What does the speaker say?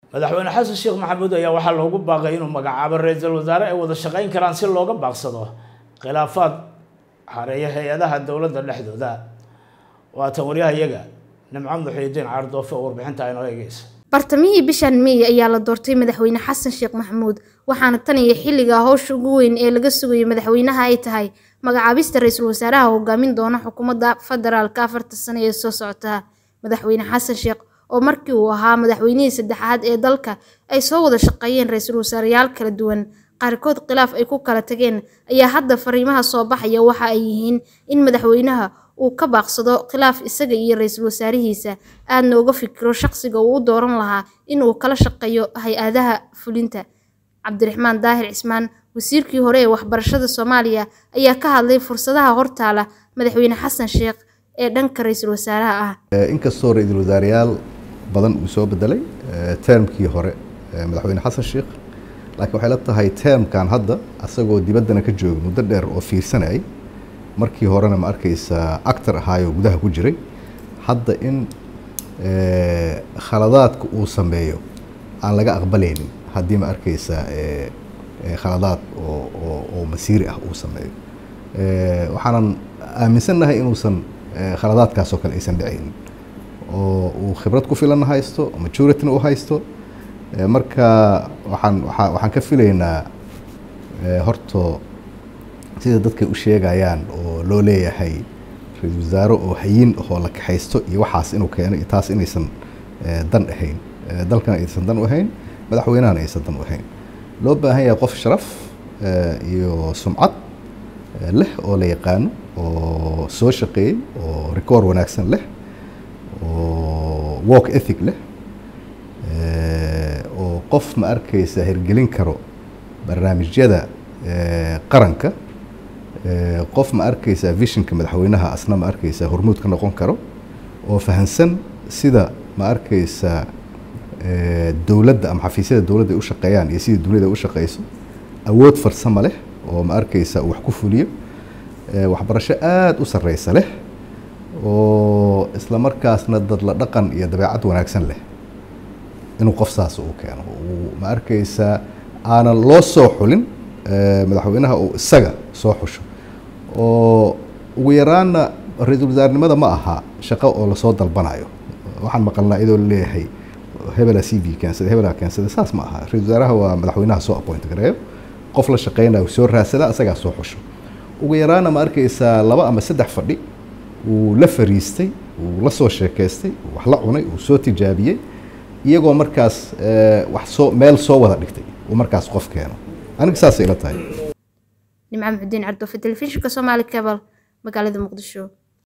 madaxweyne xasan sheekh maxamuud ayaa waxaa loogu baaqay inuu magacaabo ra-iisul wasaare ay wada shaqayn karaan si looga baaqsado khilaafaad hareeya hay-adaha dowladda dhexdooda waatan waryahayaga nimco muxiidiin cardoofe oo warbixinta aynoo eegeysa bartamihii bishan meey ayaa la doortay madaxweyne xasan sheekh maxamuud waxaana tan iyo xilliga howsha ugu weyn ee laga sugayo madaxweynaha ay tahay magacaabista ra-iisul wasaaraha hogaamin doona xukuumadda federaalka afarta sano ee soo socota madaxweyne xasan sheekh oo markii uu ahaa madaxweynihii saddexaad ee dalka ay soo wada shaqeeyeen ra-iisul wasaareyaal kala duwan qaarkood khilaaf ay ku kala tageen ayaa hadda fariimaha soo baxaya waxa ay yihiin in madaxweynaha uu ka baaqsado khilaaf isaga iyo ra-iisul wasaarihiisa aadna uga fikiro shaqsiga uu u dooran lahaa in uu kala shaqeeyo hay-adaha fulinta cabdiraxmaan daahir cismaan wasiirkii hore ee waxbarashada soomaaliya ayaa ka hadlay fursadaha hortaala madaxweyne xasan sheekh ee dhanka ra-iisul wasaaraha ah inkastoo ra-iisul wasaareyaal badan uu soo bedelay termkii hore madaxweyne xasan sheekh laakiin waxay la tahay termkan hadda asagoo dibaddana ka jooga muddo dheer oo fiirsanayay markii horena ma arkaysa actor ahaayoo gudaha ku jiray hadda in khaladaadka uu sameeyo aan laga aqbalaynin haddii ma arkaysa khaladaad oo masiiri ah uu sameeyo waxaanan aaminsannahay inuusan khaladaadkaasoo kale aysan dhicaynin oo uu khibrad ku filanna haysto majorityna u haysto marka waxaan waa waxaan ka filaynaa horto sida dadkay u sheegayaan oo loo leeyahay ra-iisul wasaare oo hayin oo la kaxaysto iyo waxaas inuu keeno iyo taas inaysan dan ahayn dalkana aysan dan u ahayn madaxweynahana aysan dan u ahayn loo baahan yahay qof sharaf iyo sumcad leh oo la yaqaano oo soo shaqeeyey oo record wanaagsan leh oo work ethic leh oo qof ma arkaysa hirgelin karo barnaamijyada qaranka qof ma arkaysa visionka madaxweynaha asna ma arkaysa hormuud ka noqon karo oo fahansan sida ma arkaysa dowladda ama xafiisyada dowladda ay u shaqeeyaan iyo sida duniyada u shaqeyso awood farsamo leh oo ma arkaysa uu wax ku fuliyo waxbarasho aada u sarreysa leh oo isla markaasna dad la dhaqan iyo dabeecad wanaagsan leh inuu qof saas uu keeno uu ma arkaysa aanan loo soo xulin madaxweynaha uu isaga soo xusho oo ugu yaraanna ra-iisul wasaarnimada ma aha shaqo oo lasoo dalbanayo waxaan maqalnaa iyadoo laleeyahay hebela c v keensada hebela keensada saas ma aha ra-isul wasaaraha waa madaxweynaha soo appoint gareeyo qof la shaqeynayo soo raadsada isagaa soo xusho ugu yaraanna ma arkaysaa laba ama saddex fadhi uu la fariistay uu la soo sheekaystay wax la cunay uu soo tijaabiyey iyagoo markaas wax soo meel soo wada dhigtay uu markaas qof keeno aniga saasay ila tahay nimco muxudiin cardoofe telefishinka soomaali cabal magaalada muqdisho